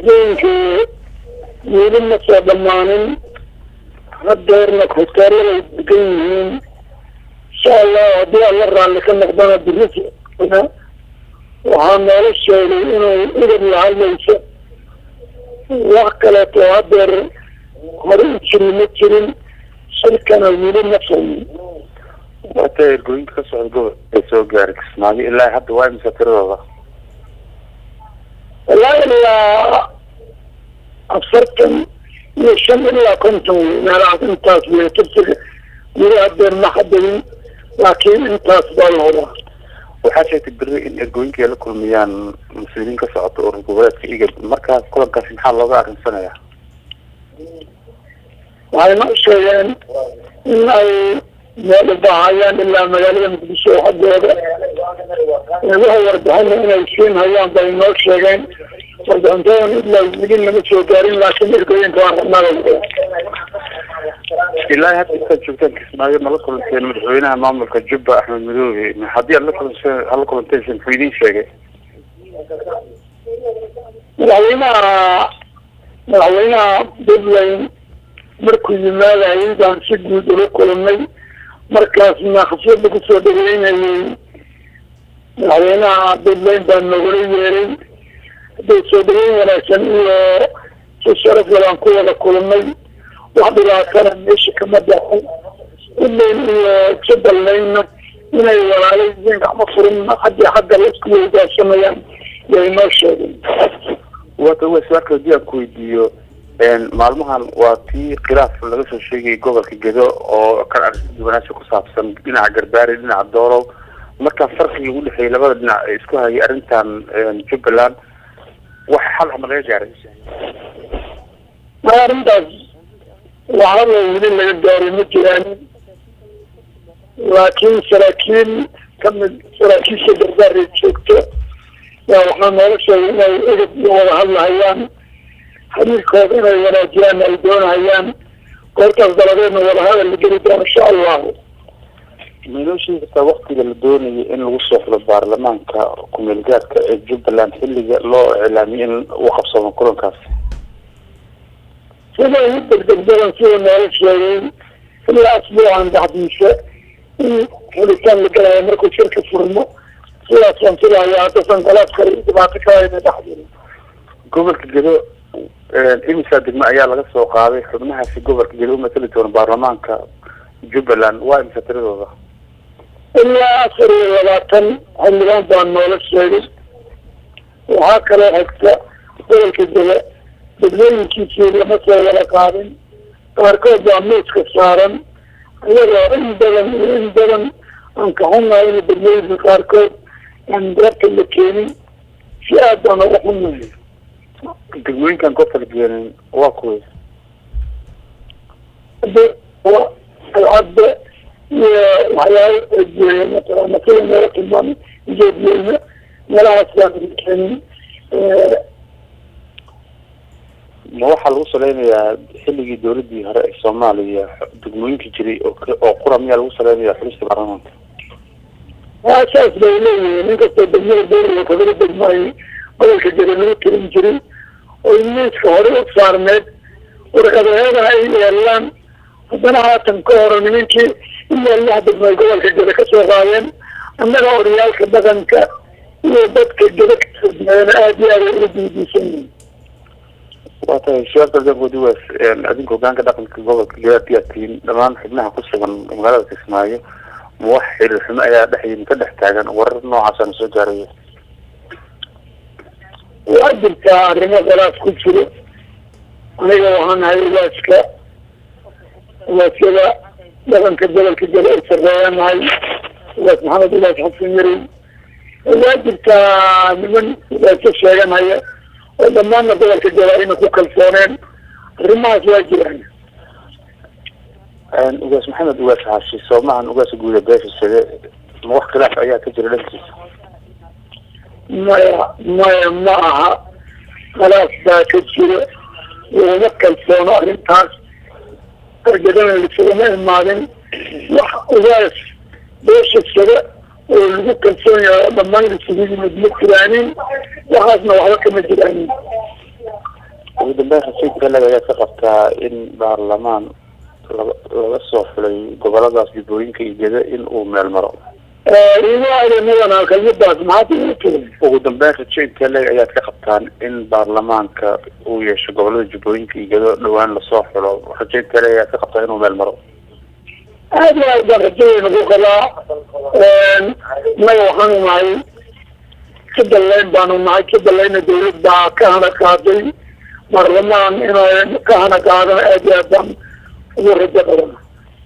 doorashooyinkii weli ma soo dhammaanin hadeerna hoteelada degan yihiin insha allah haddii alla raalli ka noqdana birisi waxaa noola sheegay inay idab la hadlayso wax kaleeto hadeer hore u jiri ma jirin shirkana weli ma fahmin wata ergooyinka ka socda gobolka ay soo gaaray kismaayo ilaa hadda waa imisa tiradooda ilaa ilaa afartan iyo shan ilaa konton wey meelahaas intaas wey tirsiga weli hadeer ma xadadin laakiin intaas baa la wadaa waxaa sheegtay beri in ergooyinka ay la kulmiyaan mas-uuliyiin ka socota urur goboleedka igad markaa kulankaasi maxaa looga arrinsanaya waxay noo sheegeen in ay meel ubaahayaan ilaa magaalada muqdisho xaggooda waxa warbixina inay siin hayaan bay noo sheegeen warbixintadan ilaa weli nama soo gaarin laakiin ergooyinka waa rabnaa ilaa hadda intaad joogtaan kismaayo ma la kulanteen madaxweynaha maamulka jubba axmed madoobe haddii aad la kulanteen hala kulanteen muxuu idiin sheegay madaxweynaha madaxweynaha puntland markuu yimaadayay baan si guud ula kulannay markaasna khasiyada kusoo dhaweynayay madaxweynaha puntland baa nogala yeeray hadday soo dhaweyn wanaagsan iyo si sharaf galaan ku wada kulannay wax dhibaatana meesha kama dhacay puntland iyo jubbalandna inay walaalayeen gacmo furin haddii xagga laisku weydaarsamayaan yay noo sheegeen wata wesarka haddii aan ku weydiiyo maalmahan waa tii khilaaf laga soo sheegayay gobolka gedo oo kan arrinta ku saabsan dhinaca garbaari dhinaca doolow markaa farqiga u dhexeeyay labada dhinac ee isku hayay arrintan jubbaland wax xal ama laga gaaray ma arrintaas waxaba weli laga gaaray ma jiraan laakiin saraakiil kamid saraakiisha garbaari joogto yaa waxaa noola sheegay inay edab iyo wada hadlahayaan xiriirkooda inay wanaajiyaan ay doonahayaan goortaas daladeedna wadahadal la geli doono insha allahu maynoo sheegi kartaa waktiga la doonayay in lagu soo xulo baarlamaanka ku-meel gaadka ee jubbaland xilliga loo iclaamiyay in uu qabsamo kulankaasi sida ugu degdeg badan sida noola sheegay ilaa asbuucan dhexdiisa in xulitaan la galayo markuu shirka furmo sidaas waan filaya haddasan golaad kale iyo dhibaato kalayna dhexdiri gobolka gedo imisa degme ayaa laga soo qaaday xubnahaasi gobolka gedo umatali doona baarlamaanka jubbaland waa imisa tiradooda ilaa afar iyo labaatan xildhibaan baa noola sheegay waxaa kaloo xigta gobolka gede degmooyinkiisii lama soo wada qaadin qaarkood baa miiska saaran iyadoo in badan iyo in badan aan ka xunnahay in degmooyinka qaarkood aan dalabka la keenin si aad baan uga xunnahay degmooyinkan goobta la geenin waa kuway alcadda iyo waxyaalo eegeeya mataqaana sida meelo tilmaamay jeediyeyna meelahaas baan la keenin ma waxaa lagu saleynayaa xilligii dawladii hore ee soomaaliya degmooyinka jiray oo oo qura miyaa lagu saleynayaa xulista baarlamaanka waa saas bay leeyihiin inkastoo degmada dowriga kabada degmo ay gobolka jira lagu tirin jiray oy miiska hore u saarneed warqadaheedana ay yeelaan haddana haatan ka hore nimankii ilaa lix degmo ay gobolka geda kasoo qaadeen annaga odayaalka dhaqanka iyo dadka geda kasoo dumeeyana aada iyo aada uga diidiisan yihiin waa tahay su-aalka dankoodi waa adinka hogaanka dhaqanka gobolka gedaad tihiin dhammaan xubnaha ku sugan magaalada kismaayo ma wax xiriir xumo ayaa dhex yimi ka dhex taagan warar noocaasana soo gaaraya waa jirtaa arrimo khilaaf ku jiro aniga waxaan ahay ugaaska ugaasyada dhaqanka gobolka geda ay sarreeyanahay ugaas maxamed ugaas xasan yaray waa jirtaa niman ugaasyo sheeganaya oo dhammaanna gobolka geda ayna ku kalsooneen arrimahaas waa jiraan ugaas maxamed ugaas xaashi soomahan ugaasa guuda beesha side ma wax khilaaf ayaa ka jira dhankiisa maya maya ma aha khilaaf baa ka jira laguma kalsoono arrintaas argadana lisagama imaadin wax ugaas beesha side oo lagu kalsoon yahay oo dhammaan lisugu yimid ma jiraanin waxaasna waxba kama jiraanin dambeyn rasiidka leg ayaad ka qabtaa in baarlamaan laga laga soo xulay goboladaas jubbooyinka iyo geda in uu meel maro imaadanadan kelmadaas maxaad igu tiri ugu dambeyn rajaynka leg ayaad ka qabtaan in baarlamaanka uu yeesho gobolada jubbooyinka iyo gedo dhawaan lasoo xulo rajaynka leg ayaad ka qabtaa inuu meel maro aad iyo aad baan rajadeyna ku qabaa innaga waxaanu nahay jubbaland baanu nahay jubbalandna dawlad baa ka hana qaaday baarlamaan inay ka hana qaadana aad iyo aad baan ugu rajo qabana